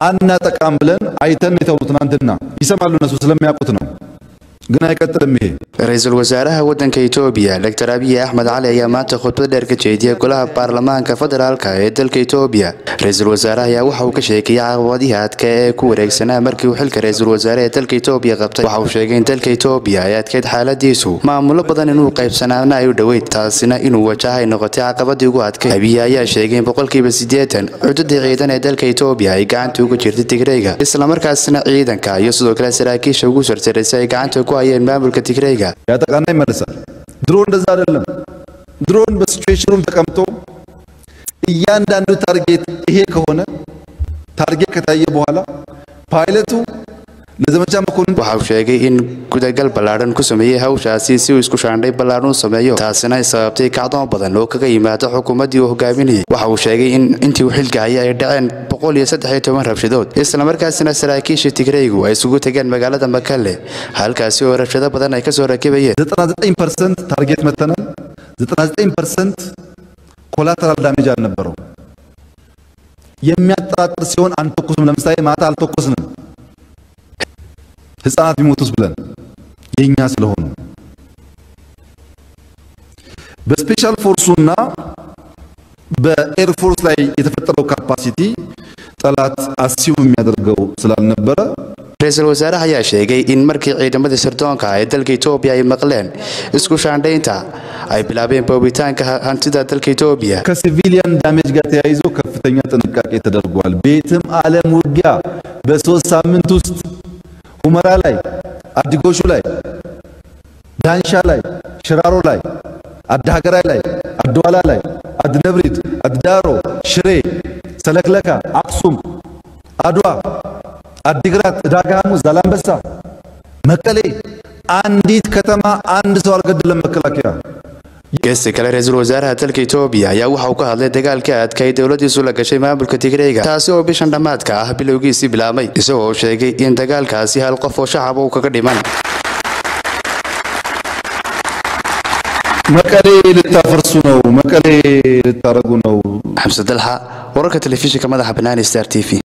አናጠቃም ብለን አይተን የተውሉ ትናንትና ይሰማሉ እነሱ ስለሚያውቁት ነው። ግን አይቀጥልም ይሄ ra-iisul wasaaraha waddanka itoobiya doctor abiy axmed cali ayaa maanta khudbad dheer ka jeediyey golaha baarlamaanka federaalka ee dalka itoobiya ra-iisul wasaaraha ayaa waxa uu ka sheekayay caqabadihii adka ee ku wareegsanaa markii uu xilka ra-iisul wasaare ee dalka itoobiya qabtay waxa uu sheegay in dalka itoobiya ay adkeyd xaaladiisu maamulo badan inuu qaybsanaana ay u dhoweyd taasina inuu wajahay noqotay caqabadii ugu adkay abiy ayaa sheegay in boqolkiiba siddeetan cududii ciidan ee dalka itoobiya ay gacanta uga jirtay tigreyga islamarkaasina ciidanka iyo sidoo kale saraakiisha ugu sarsarisay ay gacanta ku hayeen maamulka tigreyga ያጠቃና ይመልሳል። ድሮ እንደዛ አይደለም። ድሮን በሲቹዌሽኑ ተቀምጦ እያንዳንዱ ታርጌት ይሄ ከሆነ ታርጌት ከታየ በኋላ ፓይለቱ ለዘመቻ መኮንን waxa uu sheegay in gudagal ballaadhan ku sameeyey hawshaasi si uu isku shaandhay ballaadhan u sameeyo taasina ay sababtay kacdoon badan oo kaga yimaada xukuumaddii uu hogaaminayay waxa uu sheegay in intii uu xilka hayay ay dhaceen boqol iyo saddex iyo toban rabshadood islamarkaasina saraakiisha tigreygu ay isugu tegeen magaalada makalle halkaasi oo rabshado badan ay kasoo rakibayeen 99 ፐርሰንት ታርጌት መተናል። 99 ፐርሰንት ኮላተራል ዳሜጅ አልነበረው። የሚያጠራጥር ሲሆን አንተኩስም። ለምሳሌ ማታ አልተኮስንም ህፃናት ቢሞቱስ ብለን የኛ ስለሆኑ በስፔሻል ፎርሱና በኤርፎርስ ላይ የተፈጠረው ካፓሲቲ ጠላት አሲው የሚያደርገው ስላልነበረ ra-iisul wasaaraha ayaa sheegay in markii ciidamadii sirdoonka ee dalka itoobiya ay maqleen isku shaandhaynta ay bilaabeen boobitaanka hantida dalka itoobiya ከሲቪሊያን ዳሜጅ ጋር ተያይዞ ከፍተኛ ጥንቃቄ ተደርጓል። ቤትም ዓለም ውጊያ በሶስት ሳምንት ውስጥ ሁመራ ላይ፣ አዲጎሹ ላይ፣ ዳንሻ ላይ፣ ሽራሮ ላይ፣ አድሃገራይ ላይ፣ አድዋላ ላይ፣ አድነብሪት፣ አድዳሮ፣ ሽሬ፣ ሰለክለካ፣ አክሱም፣ አድዋ፣ አዲግራት፣ ዕዳጋ ሐሙስ፣ ዛላምበሳ፣ መቀሌ አንዲት ከተማ አንድ ሰው አልገደለም መከላከያ። geesta kale ra-iisul wasaaraha dalka itoobiya ayaa waxa uu ka hadlay dagaalkii adka ay dowladiisu la gashay maamulka tigreyga taasi oo bishan dhammaadka ah bilowgiisii bilaabmay isagoo uu sheegay in dagaalkaasi hal qof oo shacaba uu kaga dhiman መቀሌ ልታፈርሱ ነው፣ መቀሌ ልታረጉ ነው xamse dalxa wararka telefishinka madaxa banaani star t v